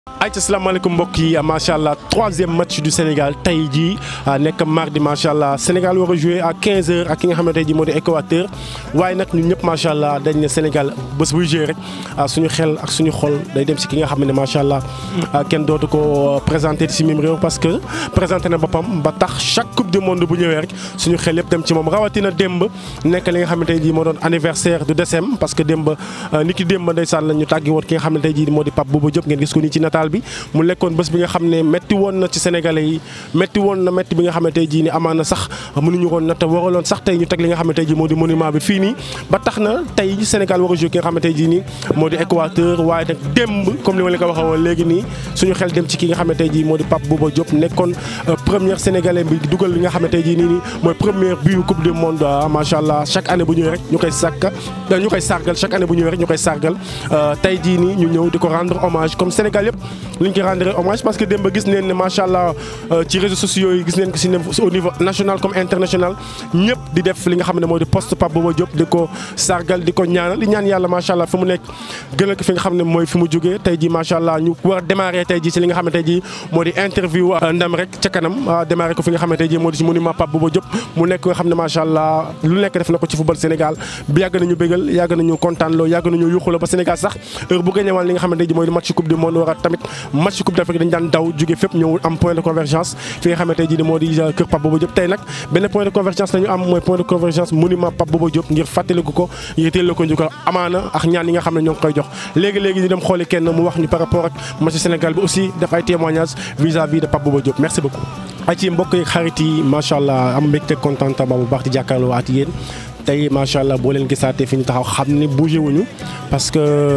ayca salaamaaleykum mbokk yi macha allah troisième match du Sénégal tey jii nekk mardi macha allah Sénégal war a jouer à 15h ak ki nga xamante ji moo di Équateur waaye nag ñun ñëpp macha allah dañ ne Sénégal bés buy jouer rek suñu xel ak suñu xol day dem si ki nga xam ne macha allah kenn dootu ko présenté si mim réew parce que présenté na boppam ba tax chaque coupe du monde bu ñëwee rek suñu xel yëpp dem ci moom rawatina démb nekk li nga xamante ji moo doon anniversaire du décembre parce que démb ni ki démb ndeysaan la ñu tàggi woon ki nga xamante ji moo di Pape Bouba Diop ngeen gis ko nii ci nataal bi mu lekkoon bés bi nga xam ne métti woon na ci sénégalais yi métti woon na métti bi nga xam ne tey jii ni amaana sax mënuñu woon na te waraloon sax tey ñu teg li nga xam ne tey jii moo di monument bi fii nii ba tax na tey Sénégal war a joué ki nga xam ne tey jii nii moo di Équateur waaye nag démb comme li ma leen ko waxee woon léegi nii suñu xel dem ci ki nga xam ne tey jii moo di Pape Bouba Diop nekkoon première sénégalais bi dugal li nga xam ne tey jii nii nii mooy première but coupe du monde macha allah chaque année bu ñëwee rek ñu koy sàkk ñu koy sargal chaque année bu ñëwee rek ñu koy sargal tey jii nii ñu ñëw di ko rendre hommage comme Sénégal yëpp liñ ko rendre hommage parce que démb gis neen ne macha allah ci réseaux sociaux yi gis neen ko si ne au niveau national comme international ñëpp di def li nga xam ne moo di poste Pape Bouba Diop di ko sargal di ko ñaanal di ñaan yàlla macha allah fi mu nekk gënal ko fi nga xam ne mooy fi mu jógee tey ji macha allah ñu war a démarrer tey ji si li nga xam ne tey ji moo di interview ndam rek ca kanam démarrer ko fi nga xam ne tey ji moo di si monument Pape Bouba Diop mu nekk nga xam ne macha allah lu nekk def na ko ci football Sénégal bi yàgg nañu bégal yàgg nañu kontaan loo yàgg nañu yuxuloo ba Sénégal sax heure bu gañewaan li nga xam ne tey ji mooy di match coupe du monde war a tamit match coupe d'Afrique dañ daan daw jóge fépp ñëw am point de convergence fi nga xamante ji ni moo di kër Pape Bouba Diop tey nag benn point de convergence la ñu am mooy point de convergence monument Pape Bouba Diop ngir fàttaliku ko ngir teel ko njukkal amaana ak ñaan yi nga xam ne ñoo ngi koy jox léegi-léegi ñu dem xooli kenn mu wax ñu par rapport ak match Sénégal bi aussi def ay témoignages vis-à-vis de Pape Bouba Diop merci beaucoup ay ci mbokk yi xarit yi macha allah am mbégte contentement bu baax di jàkkaarloo at yéen tey macha allah boo leen gisaatee fi ñu taxaw xam ne bougé wuñu parce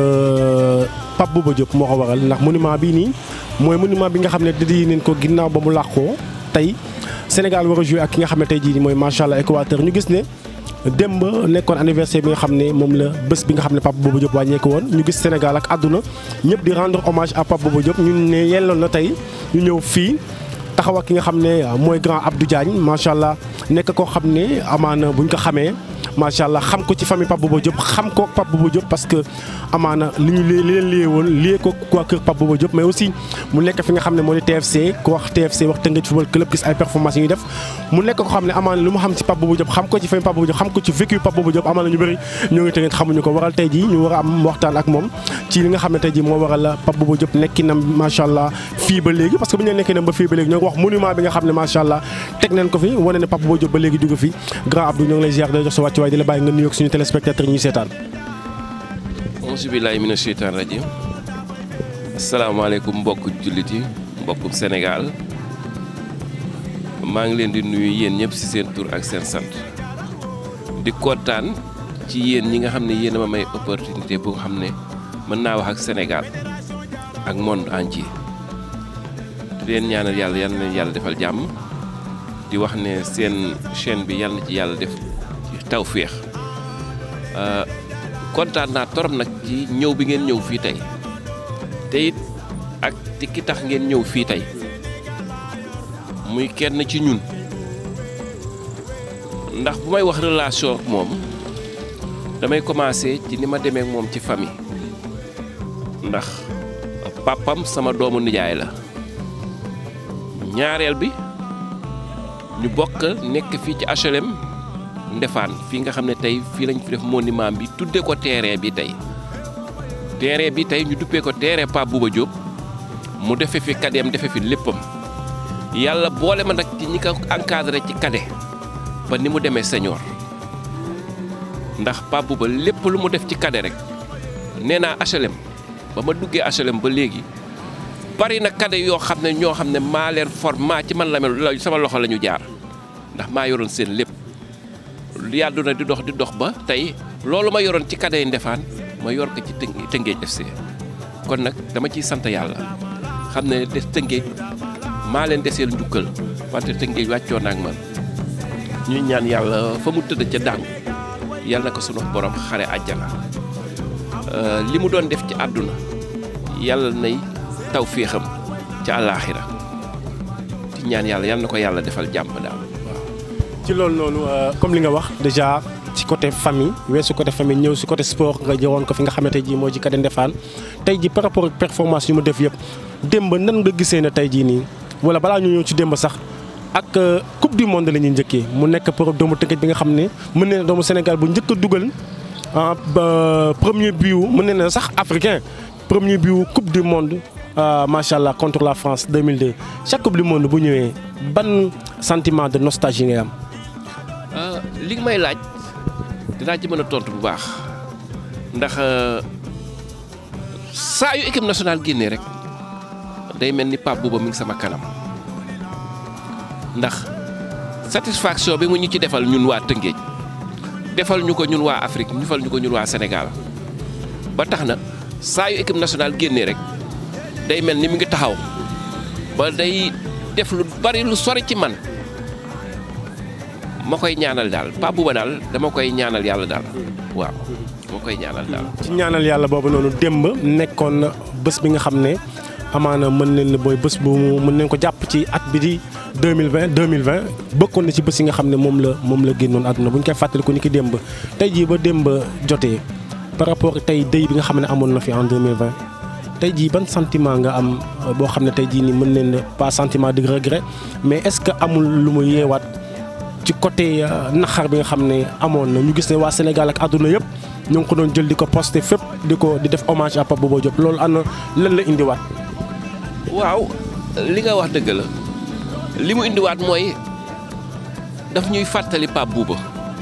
que Pape Bouba Diop moo ko waral ndax monument bii nii mooy monument bi nga xam ne dédié nañ ko ginnaaw ba mu làqoo tey Sénégal war a joué ak ki nga xam ne tey jii mooy macha allah Équateur ñu gis ne démb nekkoon anniversaire bi nga xam ne moom la bés bi nga xam ne Pape Bouba Diop wàññeeku woon ñu gis Sénégal ak àdduna ñëpp di rendre hommage à Pape Bouba Diop ñun ne yelloon na tey ñu ñëw fii taxaw ak ki nga xam ne mooy grand Abdou Diagne macha allah nekk koo xam ne amaana buñ ko xamee. macha allah xam ko ci famille Pape Bouba Diop xam ko Pape Bouba Diop parce que amaana li ñu li leen liyee woon liyee ko waa kër Pape Bouba Diop mais aussi mu nekk fi nga xam ne moo di TFC ku wax TFC wax Teungueth football club gis ay performances yi ñuy def mu nekk ko xam ne amaana lu mu xam ci Pape Bouba Diop xam ko ci famille Pape Bouba Diop xam ko ci vécu Pape Bouba Diop amaana ñu bëri ñoo ngi Teungueth xamuñu ko waral tey jii ñu war a am waxtaan ak moom ci li nga xam ne tey jii moo waral Pape Bouba Diop nekkinam macha allah fii ba léegi parce que bu ñu nekkinam ba fii ba léegi ñoo ngi wax monument bi nga xam ne macha allah teg nañ ko fi wane ne Pape Bouba Diop ba léegi dugg fi grand Abdou ñoo ngi lay ziar day jox sa wàccuwaay di la bàyyi nga nuyoog suñu téléspectateur ñuy seetaan auzu billaahi mina sheytaan rajim asalaamaaleykum mbokk jullit yi mbokkum Sénégal maa ngi leen di nuyu yéen ñëpp ci seen tur ak seen sant di kontaan ci yéen ñi nga xam ne yéen a ma may opportunité bu nga xam ne mën naa wax ak Sénégal ak monde entier di leen ñaanal yàlla yal na leen yàlla defal jàmm di wax ne seen chaîne bi yal na ci yàlla def tawféex kontaan naa torop nag ci ñëw bi ngeen ñëw fii tey te it ak ti ki tax ngeen ñëw fii tey muy kenn ci ñun ndax bu may wax relation ak moom damay commencer ci ni ma demee ak moom ci famille ndax papam sama doomu nijaay la ñaareel bi ñu bokk nekk fii ci HLM Ndefaan fii nga xam ne tey fii lañ fi def monument bi tudde ko terrain bi tey terrain bi tey ñu duppee ko terrain Pape Bouba Diop mu defe fi kadeem defe fi léppam yàlla boole ma nag ci ñi ko encadré ci kade ba ni mu demee senior ndax Pape Bouba lépp lu mu def ci kade rek nee naa HLM ba ma duggee HLM ba léegi bari na kade yoo xam ne ñoo xam ne maa leen format ci man la mel sama loxo la ñu jaar ndax maa yoroon seen lépp yàddu na di dox di dox ba tey loolu ma yoroon ci kadday ndefaan ma yor ko ci Tëngéej FC kon nag dama ciy sant yàlla xam ne des Tëngéej maa leen deseel njukkal wante Tëngéej wàccoon na ak man ñuy ñaan yàlla fa mu tëdd ca dàngu yàlla na ko sunu borom xare àjjana li mu doon def ci àdduna yàlla nay taw féexam ca àllaaxira ci ñaan yàlla yàlla na ko yàlla defal jàmm daal ci loolu noonu comme li nga wax déjà ci côté famille weesu côté famille ñëw si côté sport nga jëwoon ko fi nga xamante ji moo ci Kade Ndefaan tey ji par rapport ak performance yu mu def yëpp démb nan nga gisee ne tey jii nii wala balaa ñu ñëw ci démb sax ak coupe du monde la ñuy njëkkee mu nekk pour doomu Tëngéej bi nga xam ne mën na doomu Sénégal bu njëkk a dugal ah premier but mën na sax africain premier but coupe du monde macha allah contre la France 2002 chaque coupe du monde bu ñëwee ban sentiment de nostalgie ngay am. li nga may laaj dinaa ci mën a tontu bu baax ndax saa yu équipe nationale génnee rek day mel ni Pape Bouba mi ngi sama kanam ndax satisfaction bi mu ñu ci defal ñun waa Tëngéej defal ñu ko ñun waa Afrique defal ñu ko ñun waa Sénégal ba tax na saa yu équipe nationale génnee rek day mel ni mu ngi taxaw ba day def lu bari lu sori ci man. ma koy ñaanal daal Pape Bouba daal dama koy ñaanal yàlla daal waaw ma koy ñaanal daal. ci ñaanal yàlla boobu noonu démb nekkoon na bés bi nga xam ne amaana mën nañ ne booy bés bu mën nañ ko jàpp ci at bi di deux mille vingt deux mille vingt bokkoon na ci bés yi nga xam ne moom la moom la génnoon àdduna bu ñu koy fàttaliku ni ki démb tey jii ba démb jotee par rapport tey dëy bi nga xam ne amoon na fi en deux mille vingt tey jii ban sentiment nga am boo xam ne tey jii nii mën nañ ne pas sentiment de regret mais est-ce que amul lu mu yeewaat. ci côté naxar bi nga xam ne amoon na ñu gis ne waa Sénégal ak àdduna yëpp ñu ngi ko doon jël di ko posté fépp di ko di def hommage à Pape Bouba Diop loolu ana lan la indiwaat. waaw li nga wax dëgg la li mu indiwaat mooy daf ñuy fàttali Pape Bouba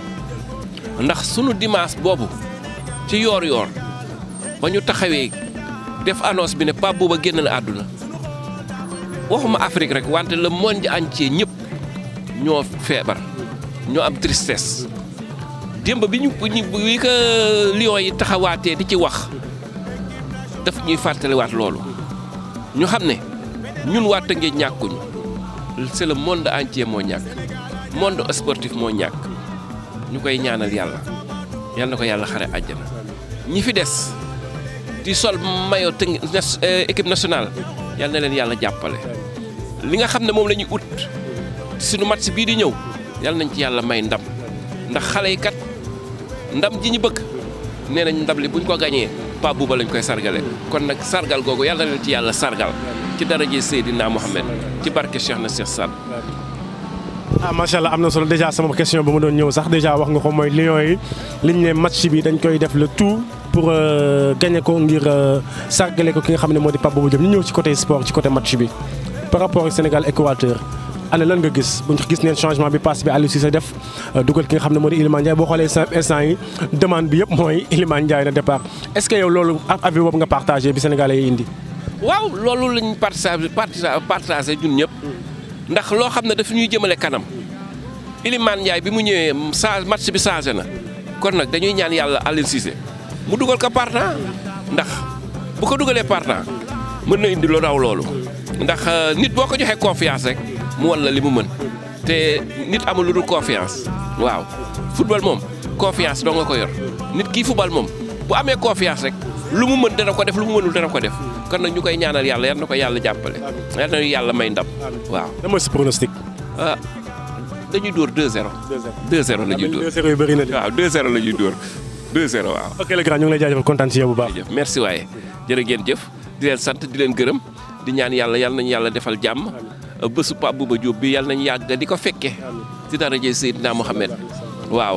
ndax sunu dimanche boobu ci yoor-yoor ba ñu taxawee def annonce bi ne Pape Bouba génn na àdduna waxuma Afrique rek wante le monde entier ñëpp ñoo feebar. ñoo am tristesse démb bi ñu bi ko Lions yi taxawaatee di ci wax daf ñuy fàttaliwaat loolu ñu xam ne ñun waa Tëngéej ñàkkuñu c'est le monde entier moo ñàkk monde sportif moo ñàkk ñu koy ñaanal yàlla yal na ko yàlla xare àjjana ñi fi des di sol maillot tëng équipe nationale yal na leen yàlla jàppale li nga xam ne moom la ñuy ut suñu match bii di ñëw yàlla nañ ci yàlla may ndam ndax xale yi kat ndam ji ñu bëgg nee nañ ndam li buñ ko gañee Pape Bouba lañ koy sargale kon nag sargal googu yàlla na leen ci yàlla sargal ci daraje Seydina Mohamed ci barke Cheikh na Cheikh Sall. ah macha allah am na solo déjà sama question ba ma doon ñëw sax déjà wax nga ko mooy Lions yi liñ ne match bi dañ koy def le tout pour gagner ko ngir sargale ko ki nga xam ne moo di Pape Bouba Diop ñu ñëw ci côté sport ci côté match bi par rapport ak Sénégal Équateur. ana lan nga gis bu ñu gis neen changement bi passe bi Aliou Cissé def dugal ki nga xam ne moo di Iliman Ndiaye boo xoolee instant yi demande bi yëpp mooy Iliman Ndiaye na départ est-ce que yow loolu avis boobu nga partagé bi Sénégalais yi indi. waaw loolu lañ partagé partagé ñun ñëpp ndax loo xam ne dafa ñuy jëmale kanam Iliman Ndiaye bi mu ñëwee change match bi changé na kon nag dañuy ñaan yàlla Aliou Cissé mu dugal ko partant ndax bu ko dugalee partant mën na indi lu raw loolu ndax nit boo ko joxee confiance rek. mu wan la li mu mën te nit amul lu dul confiance waaw football moom confiance doo nga ko yor nit kii football moom bu amee confiance rek lu mu mën dana ko def lu mu mënul dana ko def kon nag ñu koy ñaanal yàlla yal na ko yàlla jàppale yal na yàlla may ndam waaw. lan mooy sa pronostic. ah dañuy dóor 2-0. 2-0 la ñuy dóor 2-0 yu bëri na de. waaw 2-0 la ñuy dóor 2-0 waaw. ok le grand ñu ngi lay jaajëfal kontaan ci yow bu baax. jërëjëf merci waaye jërë ngeen jëf di leen sant di leen gërëm di ñaan yàlla yal nañu yàlla defal jàmm. bésu Pape Bouba Diop bi yàlla nañu yàgg di ko fekke ci daraje Seydina Mohamed waaw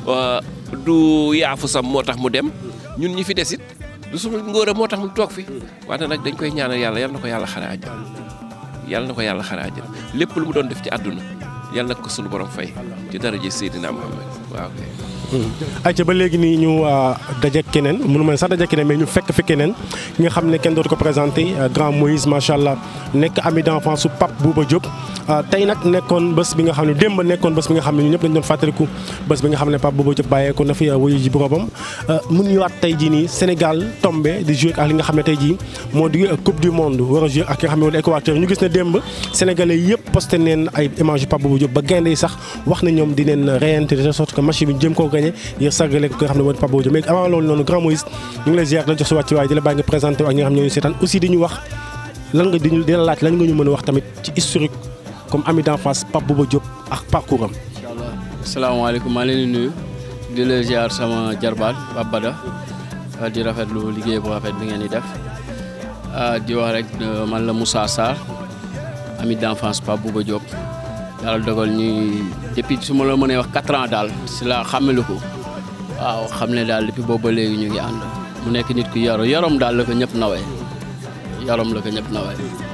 du yaafu sam moo tax mu dem ñun ñi fi des it du suñu ngóor moo tax mu toog fi wante nag dañ koy ñaanal yàlla yal na ko yàlla xare àjjana yàlla na ko yàlla xare àjjana lépp lu mu doon def ci àdduna yàlla na ko suñu borom fay ci daraje Seydina Mohamed waaw kay. ayca ba léegi nii ñu daje keneen mënu ma sax daje keneen mais ñu fekk fi keneen ki nga xam ne kenn dootu ko présenté grand Moïse macha allah nekk ami d'enfance su Pape Bouba Diop. tey nag nekkoon bés bi nga xam ne démb nekkoon bés bi nga xam ne ñu ñëpp dañu doon fàttaliku bés bi nga xam ne Pape Bouba Diop bàyyeeku na fi wuyu ji boromam. mu ñëwaat tey jii nii Sénégal tombé di joué ak li nga xam ne tey jii moo di coupe du monde war a joué ak ki nga xam ne moo di Équateur ñu gis ne démb sénégalais yëpp posté neen ay image yu Pape Bouba Diop ba gaynde yi sax wax na ñoom di leen reyante de sorte que match bi jëm koo gagné ngir sargale ko nga xam ne moo di Pape Bouba Diop mais avant loolu noonu grand Moïse ñu ngi lay ziar la jox sa wàcc waaye di la bàyyi nga présenté ak ñi nga xam ne ñooñu seetaan aussi di ñu wax lan nga di ñu di la laaj lan nga ñu mën a wax tamit ci historique comme ami d'enfance Pape Bouba Diop ak parcours am. incha allah salaamaaleykum maa leen di nuyu di la ziar sama jarbaat Pape Bada di rafetlu liggéey bu rafet bi ngeen di def di wax rek man la Moussa Sarr ami d'enfance Pape Bouba Diop yàlla dogal ñuy depuis su ma la mënee wax quatre ans daal si la xàmmelu ko waaw xam ne daal depuis boobu ba léegi ñu ngi ànd mu nekk nit ku yaru yarom daal la ko ñëpp nawee yarom la ko ñëpp nawee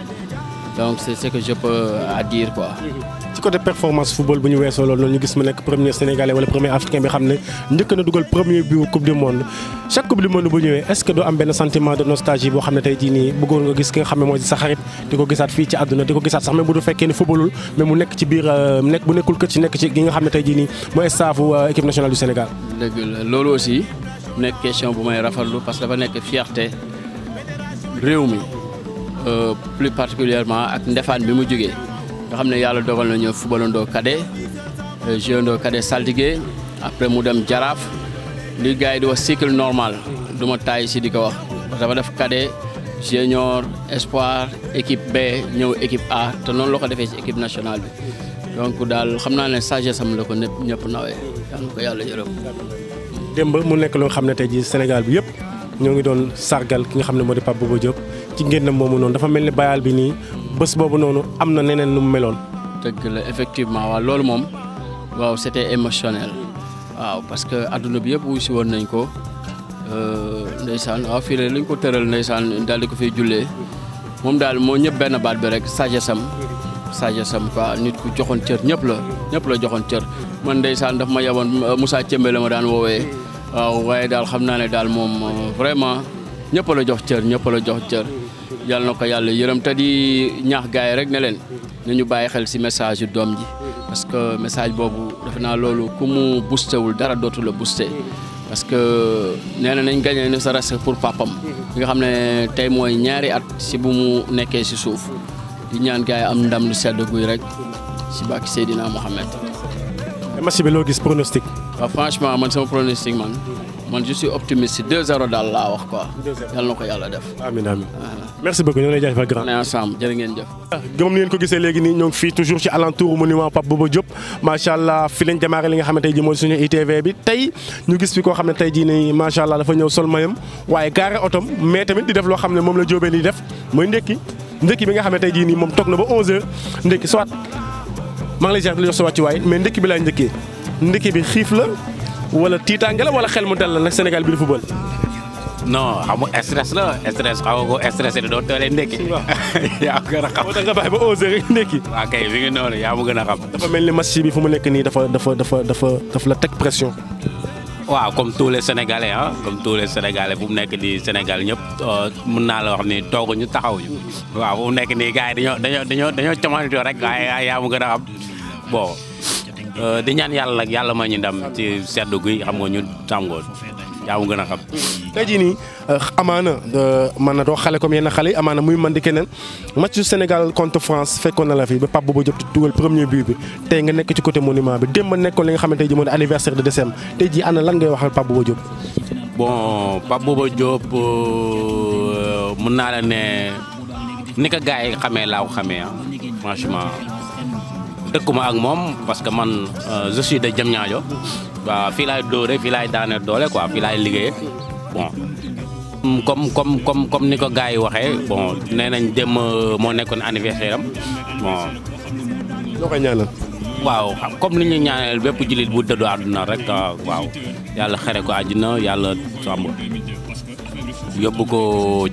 donc c'est ce que je peux à dire quoi. ci côté performance football bu ñu weesoo loolu noonu ñu gis mu nekk premier sénégalais wala premier africain bi xam ne njëkk na dugal premier but coupe du monde chaque coupe du monde bu ñëwee est-ce que doo am benn sentiment de nostalgie boo xam ne tey jii nii bëggoon nga gis ki nga xam ne mooy sa xarit di ko gisaat fii ci àdduna di ko gisaat sax même bu du fekkee ne footballul mais mu nekk ci biir nekk bu nekkul kër ci nekk ci gi nga xam ne tey jii nii mooy staffu équipe nationale du Sénégal. dëgg la loolu aussi nekk question bu may rafetlu parce que dafa nekk fierté réew mi plus particulièrement ak ndefaan bi mu jógee. nga xam ne yàlla dogal na ñëw footballandoo cadet jouandoo cadet saltigué après mu dem jaraaf li gars yi di wax cycle normal du ma taay si di ko wax parce que dafa def cadet junior espoir équipe B ñëw équipe A te noonu la ko defee ci équipe nationale bi donc daal xam naa ne sagesse am la ko ñëpp ñëpp nawee yal na ko yàlla yërëm. démb mu nekk loo xam ne tey jii Sénégal bi yëpp ñoo ngi doon sargal ki nga xam ne moo di Pape Bouba Diop ci ngénnam moomu noonu dafa mel ni bayal bi nii bés boobu noonu am na neneen nu mu meloon. dëgg la effectivement waaw loolu moom waaw c'était émotionnel waaw parce que adduna bi yëpp wuy si woon nañ ko ndeysaan waaw fii la lañ ko tëral ndeysaan daal di ko fiy jullee moom daal moo ñëpp benn baat bi rek sagesse am sagesse am quoi nit ku joxoon cër ñëpp la ñëpp la joxoon cër man ndeysaan daf ma yaboon Moussa Cembe la ma daan woowee waaw waaye daal xam naa ne daal moom vraiment ñëpp la jox cër ñëpp la jox cër yàlla na ko yàlla yërëm te di ñaax gars yi rek ne leen nañu bàyyi xel ci message yu doom ji parce que message boobu defe naa loolu ku mu boosté wul dara dootu la boosté parce que nee na nañ gagné ne sa reste pour papam bi nga xam ne tey mooy ñaari at ci bu mu nekkee ci suuf di ñaan gars yi am ndam lu sedd guy rek ci bàkki Seydina Mohamed. match bi loo gis pronostic. waaw franchement man sama pronostic man man je suis optimiste 2-0 daal laa wax quoi. 2-0 yàlla na ko yàlla def. amiin amiin merci beaucoup ñoo ngi lay jaajëfal grand. on est ensemble jërë ngeen jëf. gëm ngeen ko gisee léegi nii ñoo ngi fii toujours ci alentour monument Pape Bouba Diop macha allah fi lañ démarré li nga xam ne tey jii mooy suñu ITV bi tey ñu gis fi koo xam ne tey jii nii macha allah dafa ñëw sol mayam waaye gaare otom mais tamit di def loo xam ne moom la jóobee di def mooy ndekki ndekki bi nga xam ne tey jii nii moom toog na ba 11h ndekki soit maa ngi lay ziar di la jox sa wàccuwaay mais ndekki bi laay njëkkee ndekki bi xiif la wala tiitaange la wala xel mu dal la nag Sénégal bi di football. non xam nga stress la stress xaw nga ko stressé di doon toolee ndekki. yaa ma gën a xam. moo tax nga bàyyi ba 11h rek ndekki. waa kay mi ngi noonu yaa ma gën a xam. dafa mel ni match bi fu mu nekk nii dafa dafa dafa dafa dafa la teg pression. waaw comme tous les sénégalais ah comme tous les sénégalais fu mu nekk di Sénégal ñëpp mun naa la wax ni tooguñu taxawuñu. waaw fu mu nekk nii gars yi dañoo dañoo dañoo dañoo comanitoo rek waaye yaa ma gën a xam bon di ñaan yàlla nag yàlla ma ñu ndam ci seddu guy xam nga ñu tàngoor yaa ma gën a xam. tey jii nii amaana man na doo xale comme yenn xale yi amaana muy man di keneen match Sénégal contre France fekkoon na la fi ba Pape Bouba Diop dugal premier but bi tey nga nekk ci côté monument bi démb nekkoon li nga xamante ne tey jii moo di anniversaire de décembre tey jii ana lan ngay waxal Pape Bouba Diop. bon Pape Bouba Diop mun naa la ne ni ko gars yi xamee laa ko xamee ah franchement dëkkuma ak moom parce que man je suis de Diamniadio waaw fii laay dóore fii laay daane doole quoi fii laay liggéey bon. comme comme comme comme ni ko gars yi waxee bon nee nañ dem moo nekkoon anniversaire am bon. loo koy ñaanal. waaw comme li ñu ñaanal bépp jullit bu dëddu àdduna rek waaw yàlla xere ko àddina yàlla sàmm yóbbu ko